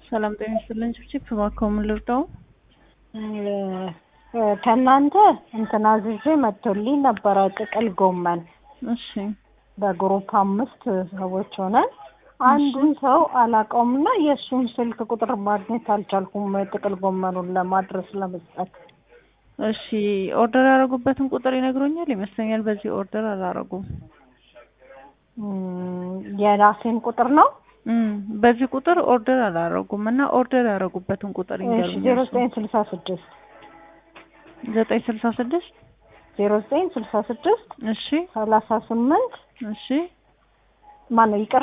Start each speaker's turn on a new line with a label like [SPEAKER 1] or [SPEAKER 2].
[SPEAKER 1] ሰላም ጤና ይስጥልኝ። ችፕ እባክዎ ምን ልርዳው?
[SPEAKER 2] ከእናንተ እንትን አዝዤ መጥቶልኝ ነበረ ጥቅል ጎመን
[SPEAKER 1] እሺ
[SPEAKER 2] በግሩፕ አምስት ሰዎች ሆነን አንዱን ሰው አላውቀውም እና የእሱን ስልክ ቁጥር ማግኘት አልቻልኩም ጥቅል ጎመኑን ለማድረስ ለመስጠት
[SPEAKER 1] እሺ ኦርደር ያደረጉበትን ቁጥር ይነግሩኛል? ይመስለኛል በዚህ ኦርደር አላረጉም።
[SPEAKER 2] እም፣ የራሴን ቁጥር ነው
[SPEAKER 1] እም፣ በዚህ ቁጥር ኦርደር አላረጉም እና ኦርደር ያደረጉበትን ቁጥር
[SPEAKER 2] ዜሮ
[SPEAKER 1] ይንገሩኛል።
[SPEAKER 2] ዘጠኝ ስልሳ ስድስት
[SPEAKER 1] ዘጠኝ ስልሳ ስድስት
[SPEAKER 2] ዜሮ ዘጠኝ ስልሳ ስድስት
[SPEAKER 1] እሺ
[SPEAKER 2] ሰላሳ ስምንት
[SPEAKER 1] እሺ
[SPEAKER 2] ማነው ይቅር